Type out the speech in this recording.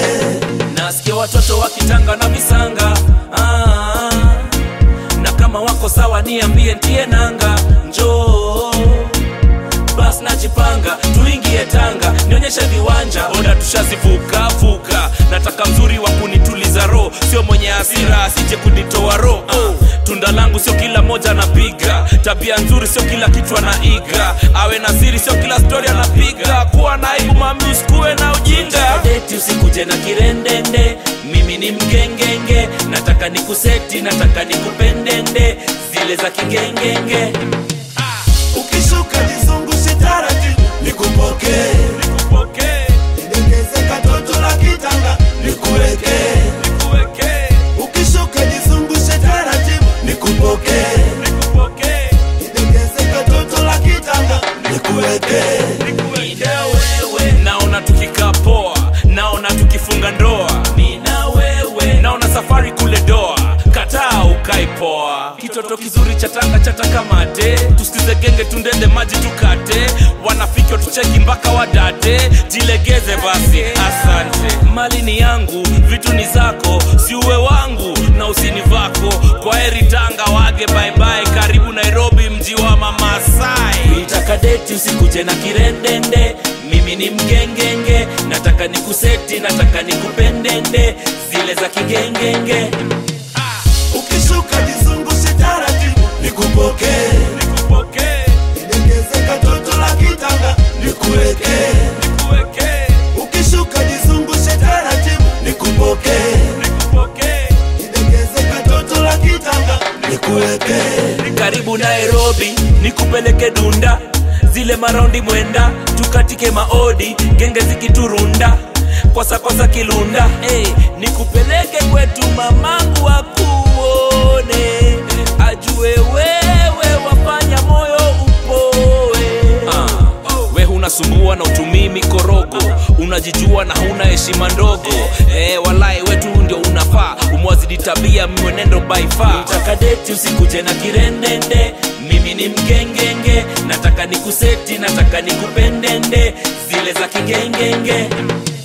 nasikia watoto wakitanga na visanga ah, na kama wako sawa niambie ntie nanga njoo bas najipanga tuingie tanga nionyeshe viwanja oda tushazivuka vuka nataka mzuri wa kunituliza roho sio mwenye hasira asije kunitoa roho oh. tunda langu sio kila moja anapiga tabia nzuri sio kila kitu anaiga awe na siri sio kila stori anapiga kuwa na aibu mami usikuwe na ujinga deti usikuje na kirendende mimi ni mgengenge nataka nikuseti nataka nikupendende zile za kigengenge ukishuka nizungushe taratibu nikupokee nikupokee nidegeze katoto la kitanga nikuweke nikuwekee ukishuka nizungushe taratibu nikupokee nikupokee nidegeze katoto la kitanga nikuweke Nina wewe naona tukikaa poa naona tukifunga ndoa Nina wewe naona safari kule doa kataa ukai poa kitoto kizuri cha tanga chataka mate tusikize genge tundende maji tukate wanafiki tucheki mpaka wadate jilegeze basi asante mali ni yangu vitu ni zako siuwe wangu na usini vako kwa heri tanga wage baibai karibu nairobi mji wa mamasai nitaka deti usikuje na kirendende mimi ni mgengenge nataka nikuseti nataka nikupendende zile za kigengenge ukishuka nizungushe taratibu nikupokee nikupokee nidegeze katoto la kitanga nikuweke nikuwekee ukishuka nizungushe taratibu nikupokee nikupokee nidegeze katoto la kitanga nikuweke karibu nairobi nikupeleke dunda zile maraundi mwenda tukatike maodi genge zikiturunda kwasakwasa kilunda hey, nikupeleke kwetu mamangu akuone ajue wewe wafanya moyo upoe ah, we hunasumbua na utumii mikorogo unajijua na huna heshima ndogo eh, walai wetu ndio unafaa umwazidi tabia mwenendo baifa nataka deti usikuje na kirendende mimi ni mgengenge nataka nikuseti nataka nikupendende zile za kigengenge